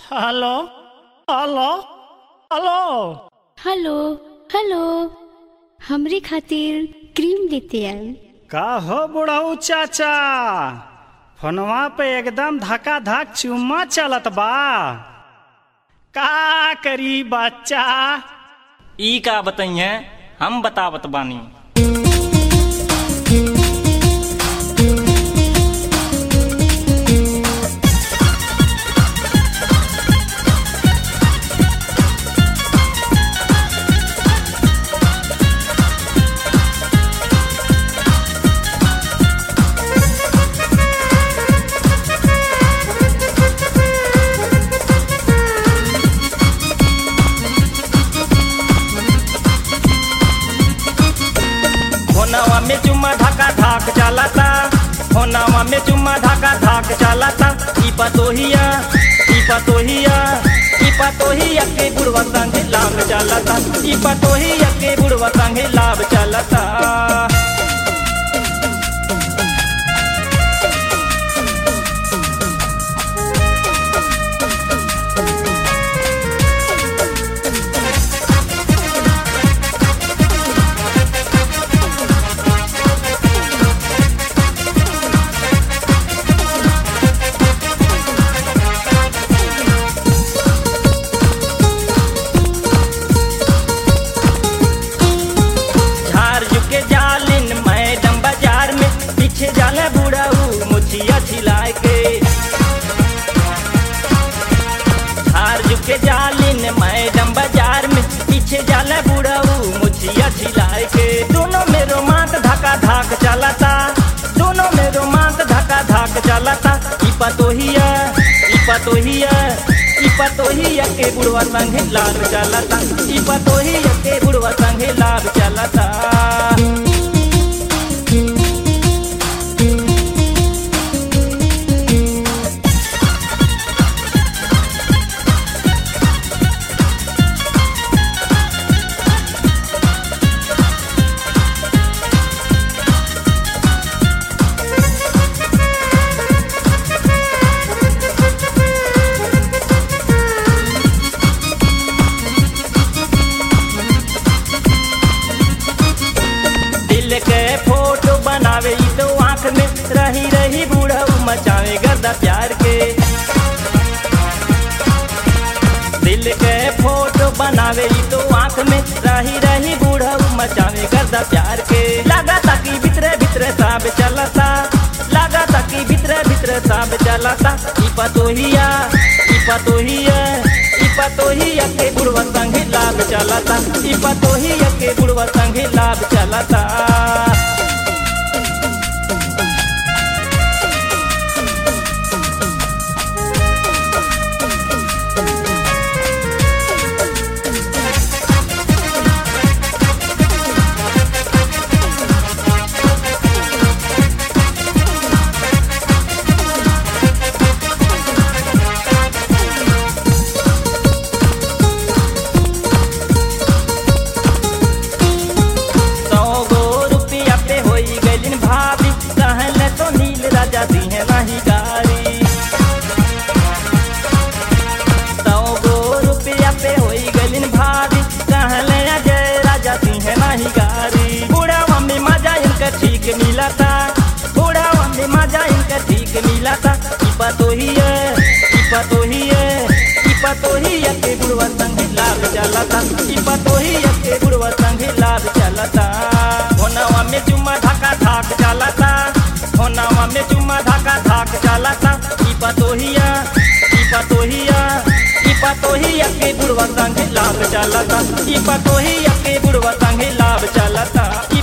hello hello hello hello hello हमरे खातिर cream लेते आई का हो बुढ़ऊ चाचा फोनवा पे एकदम धका धक चुम्मा चलत बा का करी बच्चा ई का बताइए हम बतावत बानी होनावा में चुम्मा धाका धाक चलाता होनावा में चुम्मा धाका धाक चलाता ई पतोहिया ई पतोहिया ई पतोहिया के बुढ़वा संगे लाभ चलाता ई पतोहिया के बुढ़वा संगे लाभ चलाता झार झुके जालिन मैडम बाजार में पीछे जाला बुढ़ाऊ मुछिया छिलाए के झार झुके जालिन मैडम बाजार में पीछे जाला बुढ़ाऊ मुछिया छिलाए के दोनों में रोमांस धका धाक चलाता दोनों में रोमांस धका धाक चलाता ई पतोहिया ई पतोहिया ई पतोहिया के बुढ़वा संगे लाल चलाता ई पतोहिया के बुढ़वा संगे लाल चलाता दिल के फोटो बनावे ई तो आंख में रही रही बूढ़ऊ मचावे गर्दा प्यार के दिल के फोटो बनावे ई तो आंख में रही रही बूढ़ऊ मचावे गर्दा प्यार के लगा ताकि भीतरे भीतरे साब चलता लगा ताकि भीतरे भीतरे साब चलता ई पतोहिया ई पतोहिया ई पतोहिया के बुढ़वा संगे लाभ चलता ई पतोहिया के बुढ़वा संगे लाभ चलता सौ गो रुपया पे होई गइलिन भाभी कहले तो नील राजा दिहे नहीं गारी सौ गो रुपया पे होई गइलिन भाभी कहले अजय राजा दिहे नहीं गारी बूढ़ा मम्मी मजा इनका ठीक मिला था बूढ़ा मम्मी मजा इनका ठीक मिला था ई पतोहिया ई पतोहिया ई पतोहिया के बुढ़वा संगे लाभ चलता ई पतोहिया के बुढ़वा संगे लाभ चलता होनावा में चुम्मा ढाका धाक चलता होनावा में चुम्मा ढाका धाक चलता ई पतोहिया ई पतोहिया ई पतोहिया के बुढ़वा संगे लाभ चलता ई पतोहिया के बुढ़वा संगे लाभ चलता